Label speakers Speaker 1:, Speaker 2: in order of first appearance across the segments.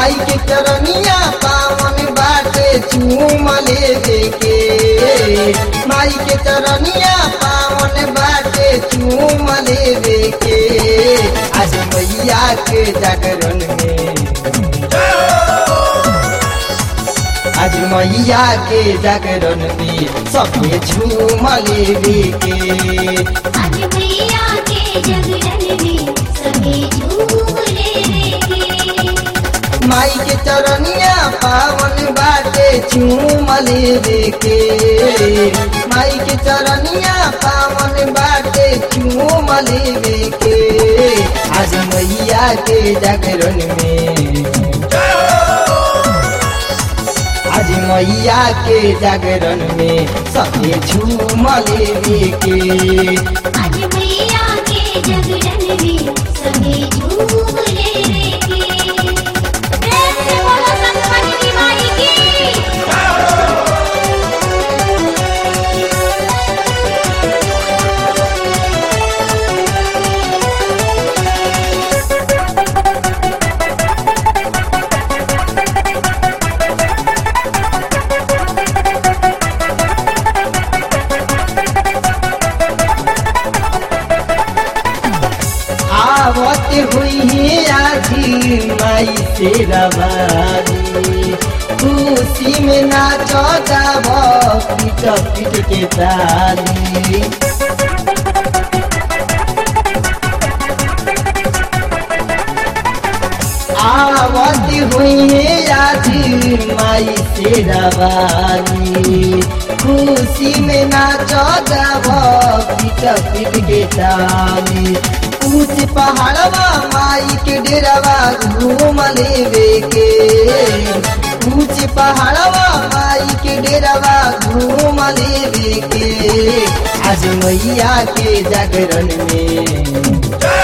Speaker 1: माई के चरनिया पावन बाटे चूम लेवे के माई के चरनिया पावन बाटे चूम लेवे के आज मैया के जागरण में आज मैया के जागरण में सबके झूम लेवे के
Speaker 2: आज मैया के जगरण में सभी झूम लेंगे
Speaker 1: माई के चरनिया पावन बाटे चूम लेवे के माई के चरनिया पावन बाटे चूम लेवे के आज मैया के जागरण में आज मैया के जागरण में सबके झूम लेवे के
Speaker 2: आज मैया के जगरण में सभी झूम लेंगे प्रेम से बोलो संतन की माई की
Speaker 1: आवत हुई आजी माई से रवानी खुशी में नाच गाव पीट पीट के ताली आवत हुई आजी माई से रवानी खुशी में नाच गाव पीट पीट के ताली ऊंच पहाड़वा माई के डेरावा घूम लेवे के ऊंच पहाड़वा माई के डेरावा घूम लेवे के आज मैया के जागरण में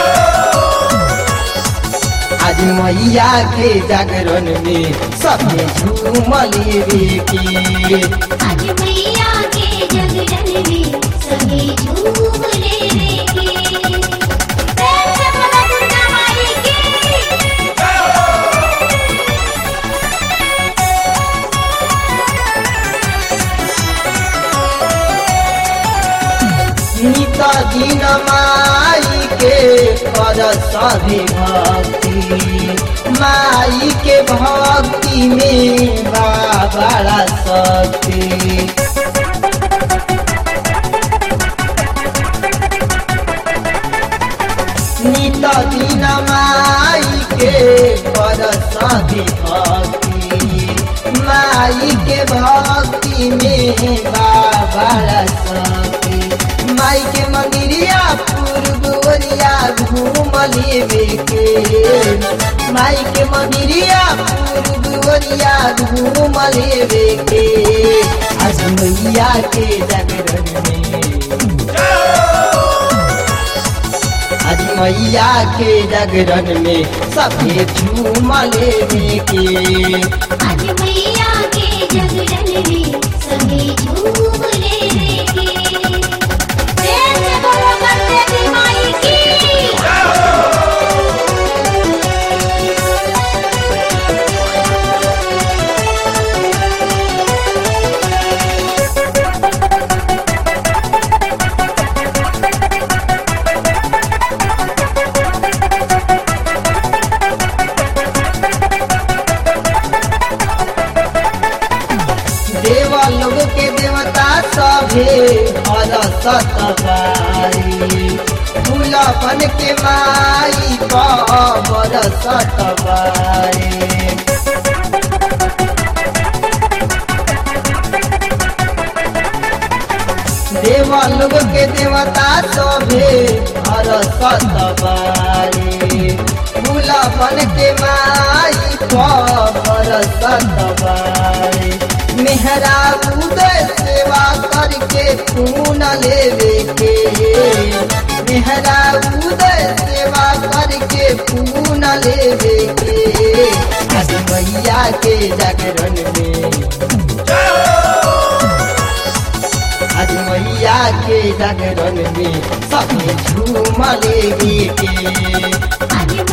Speaker 1: आज मैया के जागरण में सबके झूम लेवे के
Speaker 2: आज मैया के जगरण में सभी झूम लेंगे प्रेम से बोलो दुर्गा माई की
Speaker 1: नित दिन माई के कर सभी भक्ति माई के भक्ति में बा बड़ा शक्ति नित दिन माई के कर सभी भक्ति माई के भक्ति में बा बड़ा शक्ति माई के मंदिरिया पूर्व ओरिया घूम लेवे के माई के मंदिरिया पूर्व ओरिया घूम लेवे के आज मैया के जागरण में आज मैया के जागरण में सभी झूम लेवे के
Speaker 2: आज मैया के जगरण में सभी झूम लेंगे प्रेम से बोलो करते की माई की
Speaker 1: देव लोग के देवता सभे हर सतबारी फूलपन के माई पर सतबारी देव लोग के देवता सभे हर सतबारी फूलपन के माई पर सतबारी मेहरा उदय सेवा करके खून लेवे के मेहरा उदय सेवा करके खून लेवे के आज मैया के जागरण में आज मैया के जागरण में सभी झूम लेवे के
Speaker 2: आज